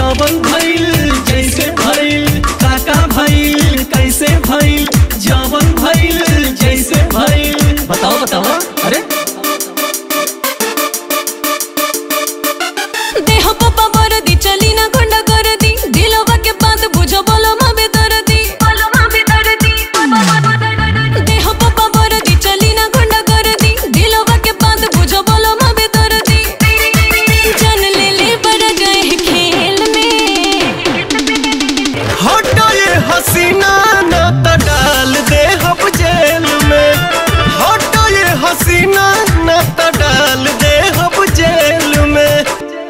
जवन भइल जैसे भइल काका भइल कैसे भइल जवन भइल जैसे भइल बताओ बताओ अरे देह पप्पा बरदी चली ना गुंडा कर दी दिलवा के बात बुझो बोलो माँ बेदर दी बोलो माँ बेदर दी देह पप्पा बरदी चली ना गुंडा कर दी दिलवा के बात बुझो बोलो माँ बेदर दी जन ले ले बर गए खेल में हटो ये हसीना न त डाल दे हम जेल में हटो ये हसीना न त डाल दे हम जेल में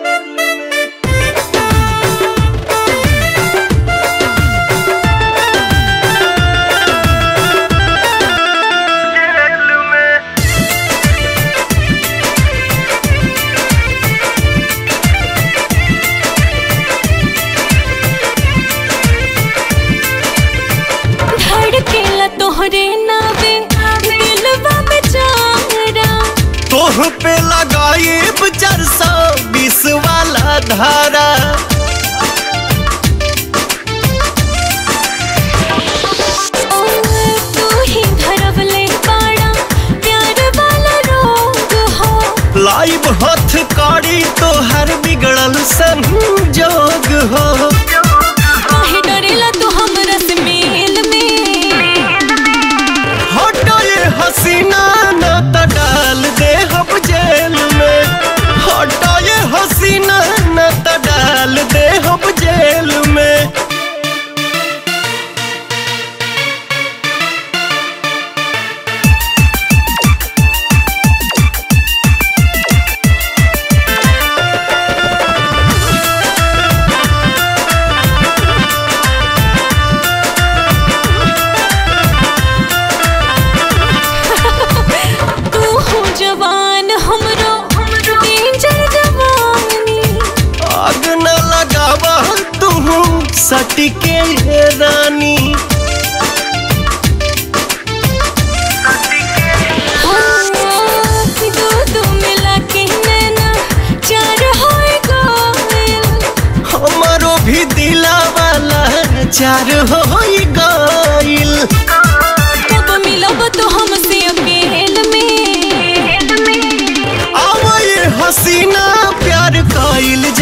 धड़केला तोहरे नावे दिलवा बेचारा तोह पे लगाए चार सौ बीस वाला धारा ओ, तू ही धरवले बाड़ा प्यार वाला रोग हो लाइव हथ कड़ी तो हर बिगड़ल संजोग हो काहे डरेला तू हमरा से मेल में हटो ये हसीना न त डाल दे हम जेल में हटो ये हसीना न त डाल दे हम जेल में तू हो जवान हमरो डेंजर जवानी आग न लगावा तू सटके रानी हाँ, दू दू मिला के नैना चार होए गोयल हमारो भी दिला वाला चार हो गइल कब मिलब तो हमसे अकेल में अब ये हसीना प्यार कइल